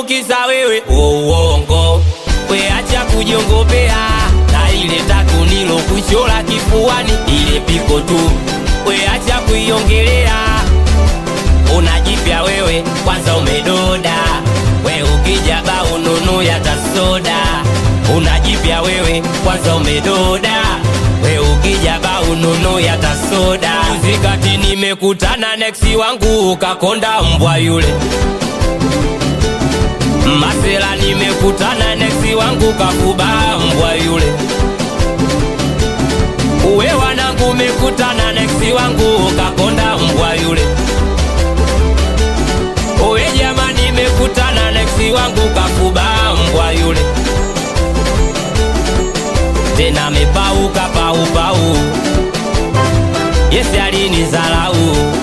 tu kisa wewe uongo weacha kujiongopea na ile tatu nilo kuchola kifuani ile piko tu weacha kuiongelea unajipya wewe kwanza umedoda we ukija ba ununu ya tasoda unajipya wewe kwanza umedoda we ukija ba ununu ya tasoda zikati nimekutana neksi wangu ukakonda mbwa yule masela nimekutana neksi wangu kakuba mbwa yule uwe wanangu umekutana neksi wangu ukakonda mbwa yule Owe jamani, nimekutana neksi wangu kafuba mbwa yule, tena amepauka paupau. Yesi alinizalau,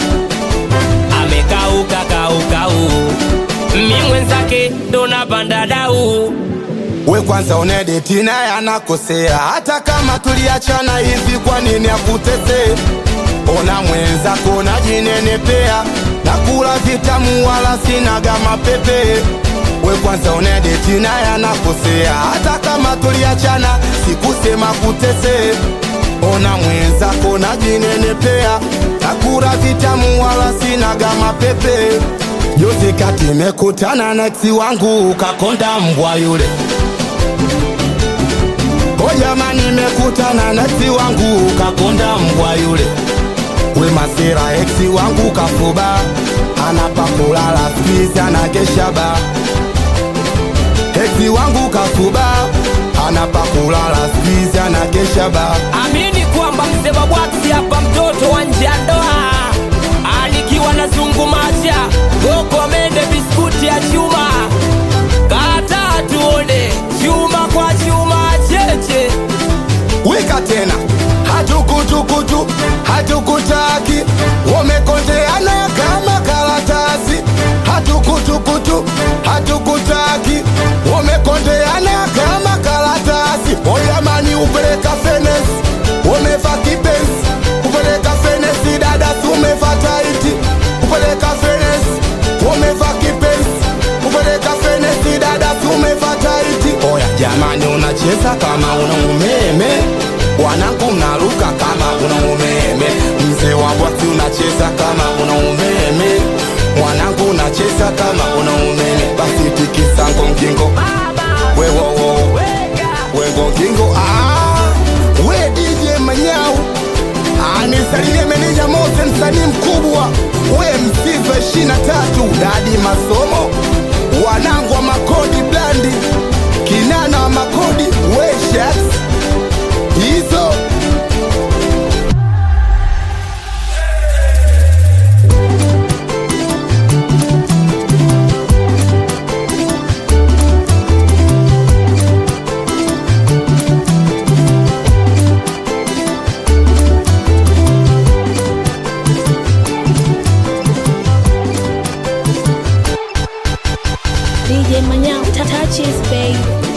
amekauka kaukau, mi mwenzake ndo napanda dau. we kwanza unedeti naye anakosea hata kama tuliachana hivi kwa nini akutesee ona mwenzako najinenepea na kula vitamu wala sinaga mapepe we kwanza unedeti naye anakosea hata kama tuliachana sikusema kutesee ona mwenzako najinenepea na kula vitamu wala sinaga mapepe juzi kati mekutana na eksi wangu ukakonda mbwa yule O jamani, nimekutana na eksi wangu ukakonda mbwa yule. We masira, eksi wangu kafuba, anapa kulala spizi anakesha ba. Eksi wangu kafuba, anapa kulala spizi anakesha ba. Amini kwamba mzee Babwati hapa mtoto wa nje ya ndoa alikiwa na zungumacha goko mende biskuti ya chuma kata tuone chuma kwa chuma cheche Wika tena hatukutukutu hatukutaki, wamekondeana kama karatasi. Hatukutukutu hatukutaki, wamekondeana kama karatasi. Oyamani upeleka fenesi, wameva kipenzi, upeleka fenesi dada, umeva taiti, upeleka fenesi, wameva kipenzi, upeleka fenesi dada, umeva taiti. Oya jamani, unacheza kama una umeme, wanangu mnaruka kama una umeme, mzee wa bwati unacheza kama una umeme, mwanangu unacheza kama una umeme, basi tikisa ngongingo wewowo wengongingo ah, we DJ Manyau anisalimie meneja Mose, msanii mkubwa, we msiva ishirini na tatu dadi masomo, wanangu wa makodi blandi, kinana wa makodi, we shats hizo DJ Manyao, touches, babe.